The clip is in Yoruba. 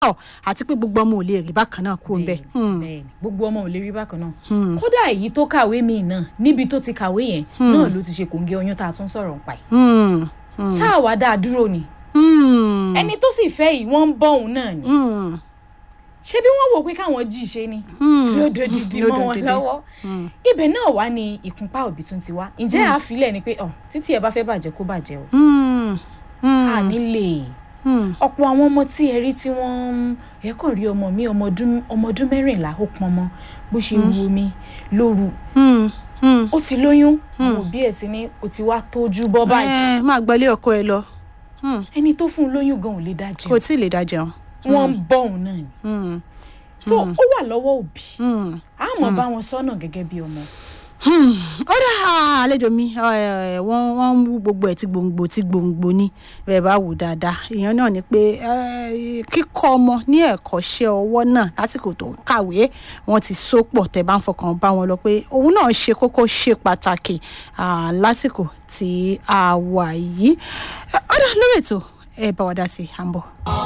ọ̀ àti pé gbogbo ọmọ ò lè rí bákan náà kú ń bẹ̀. bẹ́ẹ̀ni gbogbo ọmọ ò lè rí bákan náà kódà èyí tó kàwé míì náà níbi tó ti kàwé yẹn náà ló ti ṣe kòǹgẹ́ oyún tá a tún sọ̀rọ̀ pa ẹ̀ ṣáà wá dáa dúró ni ẹni tó sì fẹ́ yìí wọ́n ń bọ́ òun náà ni ṣé bí wọ́n wò pé káwọn jí ṣe ni lódòdìdì mọ́ wọn lọ́wọ́ ibẹ̀ náà wá ní ìkúnpá òbí tún ti wá ǹjẹ́ àáfilẹ̀ ni pé títí ẹ bá fẹ́ bàjẹ́ kó bàjẹ́ o a nílé ọ̀pọ̀ àwọn ọmọ tí ẹ rí tí wọ́n ẹ kàn rí ọmọ mi ọmọ ọdún mẹ́rìnlá ó pọn mọ́ bó ṣe wu omi lóru ó ti lóyún àwọn òbí ẹ̀ ti ní ó ti wá tójú bọ́ báyìí. máa gbọ́lé ọkọ ẹ lọ. ẹni tó fún un lóyún gan ò lè dá jẹun. kò tí ì lè dá jẹun. wọ́n ń bọ́ òun náà ni. so ó wà lọ́wọ́ òbí a mọ̀ bá wọn sọ́nà gẹ́gẹ́ bí ọmọ ó dá àlejò mi wọ́n wọ́n ń wú gbogbo ẹ̀ tí gbòǹgbò tí gbòǹgbò ní bẹ́ẹ̀ bá wù dáadáa èèyàn náà ni pé kíkọ́ ọmọ ní ẹ̀kọ́ṣẹ́ ọwọ́ náà lásìkò tó kàwé wọ́n ti so pọ̀ tẹ́ bá ń fọkàn bá wọn lọ pé òun náà ṣe kókó ṣe pàtàkì lásìkò tí a wà yìí ó dá lórí ètò ẹ bá wa dá sí i à ń bọ̀.